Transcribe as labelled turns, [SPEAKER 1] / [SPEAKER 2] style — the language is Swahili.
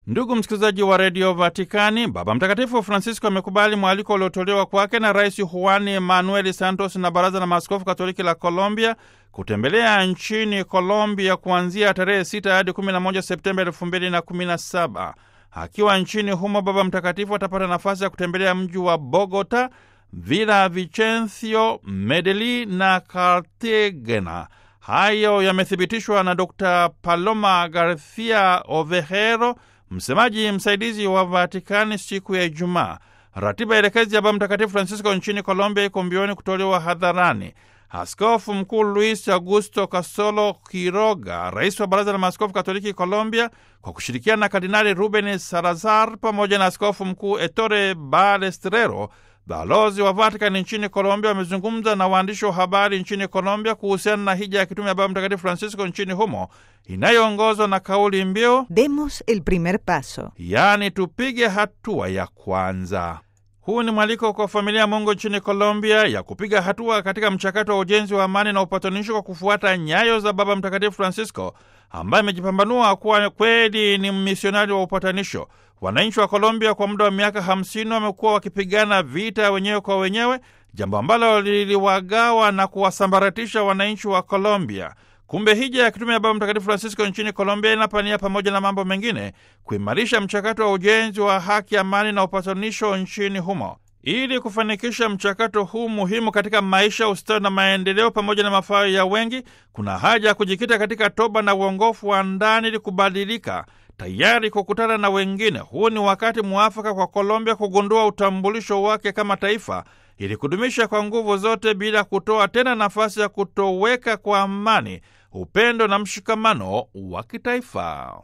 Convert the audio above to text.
[SPEAKER 1] Ndugu msikilizaji wa redio Vatikani, Baba Mtakatifu Francisco amekubali mwaliko uliotolewa kwake na Rais Juan Manuel Santos na Baraza la Maaskofu Katoliki la Colombia kutembelea nchini Colombia kuanzia tarehe 6 hadi 11 Septemba 2017. Akiwa nchini humo, Baba Mtakatifu atapata nafasi ya kutembelea mji wa Bogota, Villa Vicencio, Medellin na Cartagena. Hayo yamethibitishwa na Dr Paloma Garcia Ovejero, msemaji msaidizi wa Vatikani siku ya Ijumaa. Ratiba elekezi ya Baba Mtakatifu Francisco nchini Colombia iko mbioni kutolewa hadharani. Askofu Mkuu Luis Augusto Casolo Quiroga, rais wa Baraza la Maaskofu Katoliki Colombia, kwa kushirikiana na Kardinali Ruben Salazar pamoja na Askofu Mkuu Ettore Balestrero, balozi wa Vatikani nchini Colombia, wamezungumza na waandishi wa habari nchini Colombia kuhusiana na hija ya kitume ya Baba Mtakatifu Francisco nchini humo inayoongozwa na kauli mbiu
[SPEAKER 2] Demos el primer paso,
[SPEAKER 1] yaani tupige hatua ya kwanza. Huu ni mwaliko kwa familia ya Mungu nchini Colombia ya kupiga hatua katika mchakato wa ujenzi wa amani na upatanisho kwa kufuata nyayo za Baba Mtakatifu Francisco ambaye amejipambanua kuwa kweli ni mmisionari wa upatanisho. Wananchi wa Colombia kwa muda wa miaka hamsini wamekuwa wakipigana vita wenyewe kwa wenyewe, jambo ambalo liliwagawa na kuwasambaratisha wananchi wa Colombia. Kumbe hija ya kitume ya Baba Mtakatifu Francisco nchini Colombia inapania pamoja na mambo mengine kuimarisha mchakato wa ujenzi wa haki, amani na upatanisho nchini humo. Ili kufanikisha mchakato huu muhimu katika maisha, ustawi na maendeleo pamoja na mafao ya wengi, kuna haja ya kujikita katika toba na uongofu wa ndani ili kubadilika, tayari kukutana na wengine. Huu ni wakati mwafaka kwa Colombia kugundua utambulisho wake kama taifa ili kudumisha kwa nguvu zote bila kutoa tena nafasi ya kutoweka kwa amani, upendo na mshikamano wa kitaifa.